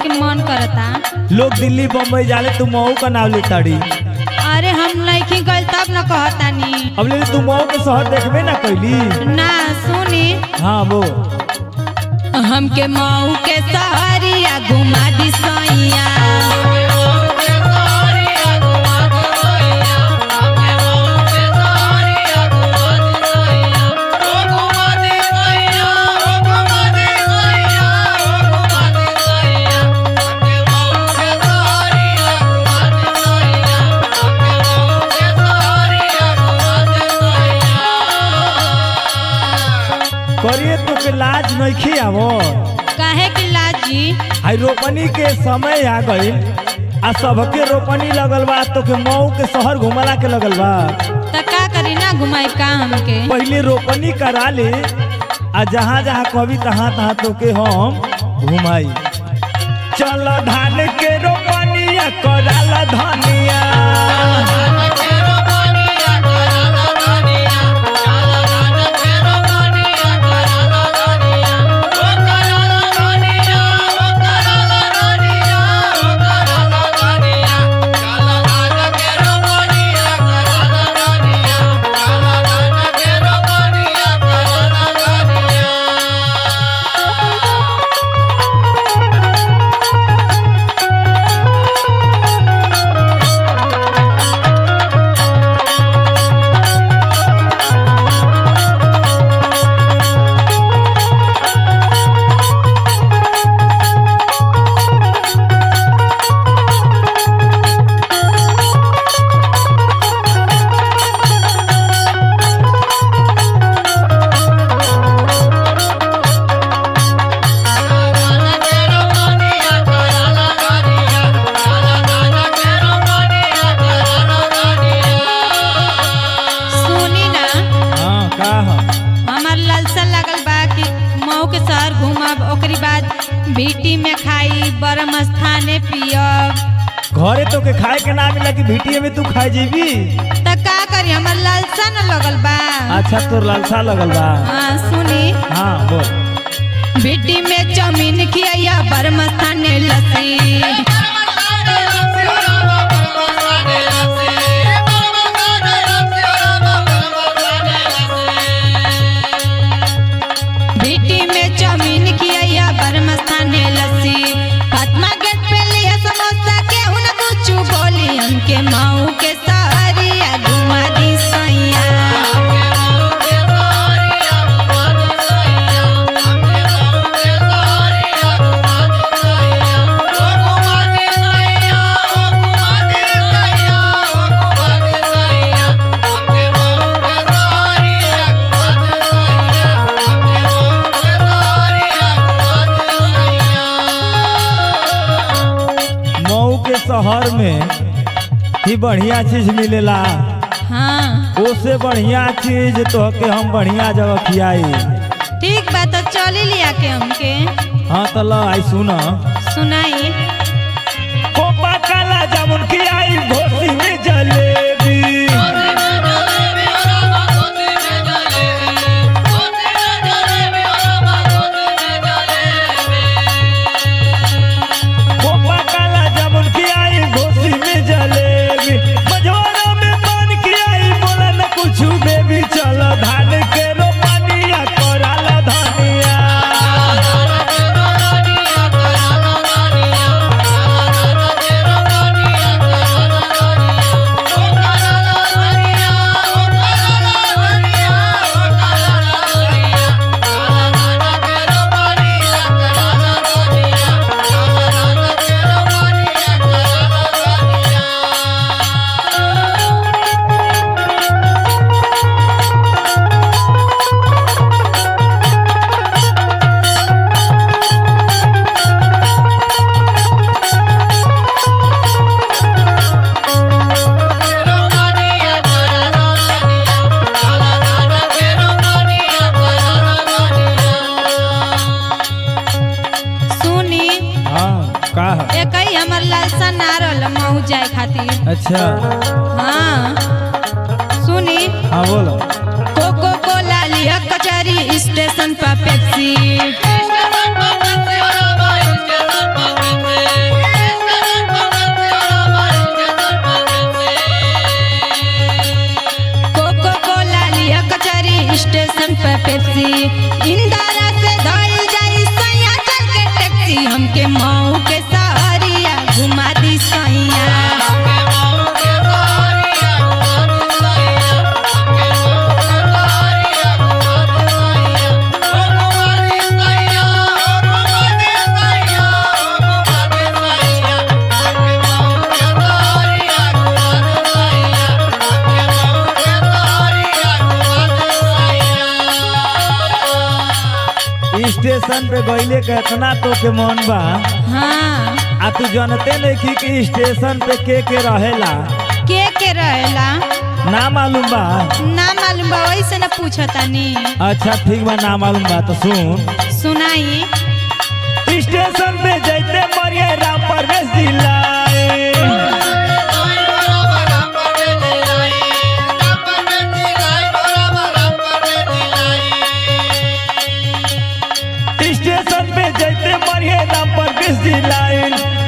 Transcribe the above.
के मन करता लोग दिल्ली बम्बई जाले तू मऊ का नाम ले ताड़ी अरे हम नहीं गइल तब न कहतानी अब ले तू मऊ के शहर देखबे ना कैली ना सुनी हाँ वो हमके मऊ के सहरिया घुमा दी सैया करिए तो के लाज नहीं आवो काहे कि लाजी आई रोपनी के समय आ गई आ सबके रोपनी लगल बा तो के मऊ के शहर घुमला के लगल बा त का करी ना घुमाई का हमके पहले रोपनी करा ले आ जहाँ जहाँ कभी तहाँ तहाँ तो के हम घुमाई चल धान के रोपनिया कराला धनिया सुनी ना हाँ का हम हमार लालसा लागल बा कि मऊ के शहर घूमब ओकरी बाद भीटी में खाई बरम स्थाने पियब घरे तो के खाए के ना मिला कि भिटिये में तू खाए जीबी त का करी हमार लालसा न लगल बा अच्छा तोर लालसा लगल बा हाँ सुनी हाँ बोल भीटी में चौमीन खिया बरम स्थाने लस्सी भीटी में चौमीन खिया बरम स्थाने लस्सी फातिमा गेट पे लिया समोसा के हुन कुछ बोली हमके मऊ के सहरिया घुमा दी सैया मऊ के शहर में ही बढ़िया चीज मिलेला हाँ ओसे बढ़िया चीज तो के हम बढ़िया जगह खियाई ठीक बा तो चली लिया के हमके हाँ तो ला आई सुना सुनाई कोपा काला जामुन खियाई घोसी में जलेबी कोपा काला जामुन खियाई घोसी में जलेबी मझोरा में पान खियाई बोला न कुछ बेबी चलो धान के रोपनिया कराला धनिया सुनी हाँ का है एक ही हमर लालसा ना रहल मऊ जाए खातिर अच्छा हाँ सुनी हाँ बोलो कोको कोला लिया कचहरी स्टेशन पर पेप्सी स्टेशन पे गईले के इतना तो के मन बा हाँ आ तू जानते नहीं कि, कि स्टेशन पे के के रहेला के के रहेला ना मालूम बा ना मालूम बा वैसे न पूछतानी अच्छा ठीक बा ना मालूम बा तो सुन सुनाई स्टेशन पे जैते मरिए राम परवेश जिलाए स्टेशन पे जैते मरिए राम परवेश जिलाए